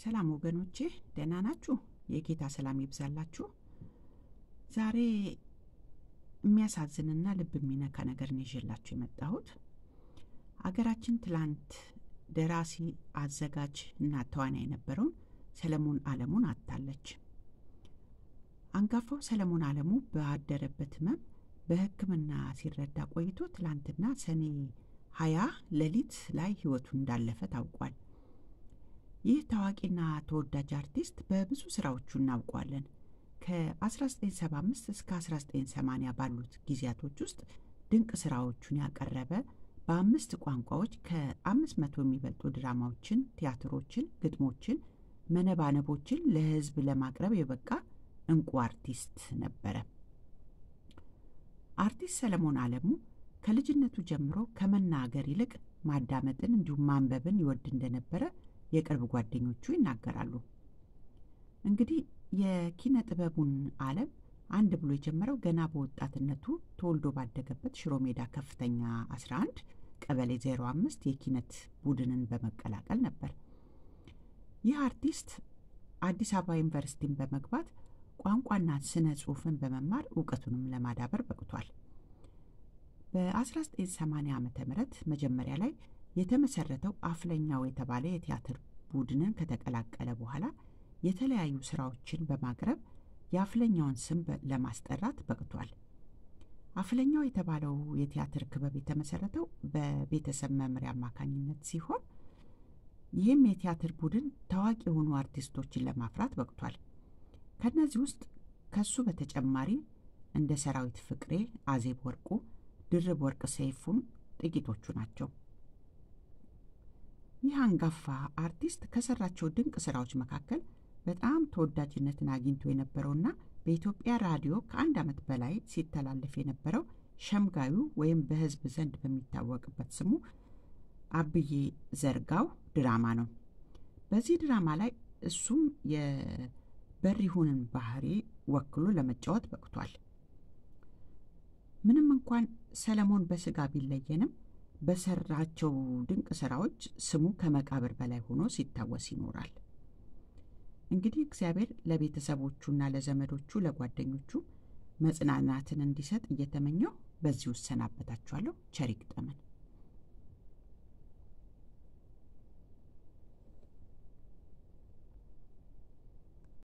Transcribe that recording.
ሰላም ወገኖቼ ደህና ናችሁ? የጌታ ሰላም ይብዛላችሁ። ዛሬ የሚያሳዝንና ልብ የሚነካ ነገር ነው ይዤላችሁ የመጣሁት። አገራችን ትላንት ደራሲ፣ አዘጋጅ እና ተዋናይ የነበረውን ሰለሞን አለሙን አጥታለች። አንጋፋው ሰለሞን አለሙ ባደረበት ህመም በሕክምና ሲረዳ ቆይቶ ትላንትና ሰኔ ሀያ ሌሊት ላይ ህይወቱ እንዳለፈ ታውቋል። ይህ ታዋቂና ተወዳጅ አርቲስት በብዙ ስራዎቹ እናውቀዋለን። ከ1975 እስከ 1980 ባሉት ጊዜያቶች ውስጥ ድንቅ ስራዎቹን ያቀረበ በአምስት ቋንቋዎች ከአምስት መቶ የሚበልጡ ድራማዎችን፣ ቲያትሮችን፣ ግጥሞችን፣ መነባነቦችን ለህዝብ ለማቅረብ የበቃ እንቁ አርቲስት ነበረ። አርቲስት ሰለሞን አለሙ ከልጅነቱ ጀምሮ ከመናገር ይልቅ ማዳመጥን እንዲሁም ማንበብን ይወድ እንደነበረ የቅርብ ጓደኞቹ ይናገራሉ። እንግዲህ የኪነ ጥበቡን ዓለም አንድ ብሎ የጀመረው ገና በወጣትነቱ ተወልዶ ባደገበት ሽሮ ሜዳ ከፍተኛ 11 ቀበሌ 05 የኪነት ቡድንን በመቀላቀል ነበር። ይህ አርቲስት አዲስ አበባ ዩኒቨርሲቲን በመግባት ቋንቋና ስነ ጽሑፍን በመማር እውቀቱንም ለማዳበር በቅቷል። በ1980 ዓ ም መጀመሪያ ላይ የተመሰረተው አፍለኛው የተባለ የቲያትር ቡድንን ከተቀላቀለ በኋላ የተለያዩ ስራዎችን በማቅረብ የአፍለኛውን ስም ለማስጠራት በቅቷል። አፍለኛው የተባለው የቲያትር ክበብ የተመሰረተው በቤተሰብ መምሪያ አማካኝነት ሲሆን ይህም የቲያትር ቡድን ታዋቂ የሆኑ አርቲስቶችን ለማፍራት በቅቷል። ከእነዚህ ውስጥ ከሱ በተጨማሪ እንደ ሰራዊት ፍቅሬ፣ አዜብ ወርቁ፣ ድርብ ወርቅ ሰይፉም ጥቂቶቹ ናቸው። ይህ አንጋፋ አርቲስት ከሰራቸው ድንቅ ስራዎች መካከል በጣም ተወዳጅነትን አግኝቶ የነበረውና በኢትዮጵያ ራዲዮ ከአንድ ዓመት በላይ ሲተላለፍ የነበረው ሸምጋዩ ወይም በሕዝብ ዘንድ በሚታወቅበት ስሙ አብዬ ዘርጋው ድራማ ነው። በዚህ ድራማ ላይ እሱም የበሪሁንን ባህሪ ወክሎ ለመጫወት በቅቷል። ምንም እንኳን ሰለሞን በስጋ ቢለየንም በሰራቸው ድንቅ ስራዎች ስሙ ከመቃብር በላይ ሆኖ ሲታወስ ይኖራል። እንግዲህ እግዚአብሔር ለቤተሰቦቹና ለዘመዶቹ ለጓደኞቹ መጽናናትን እንዲሰጥ እየተመኘው በዚሁ እሰናበታችኋለሁ። ቸር ይግጠመን።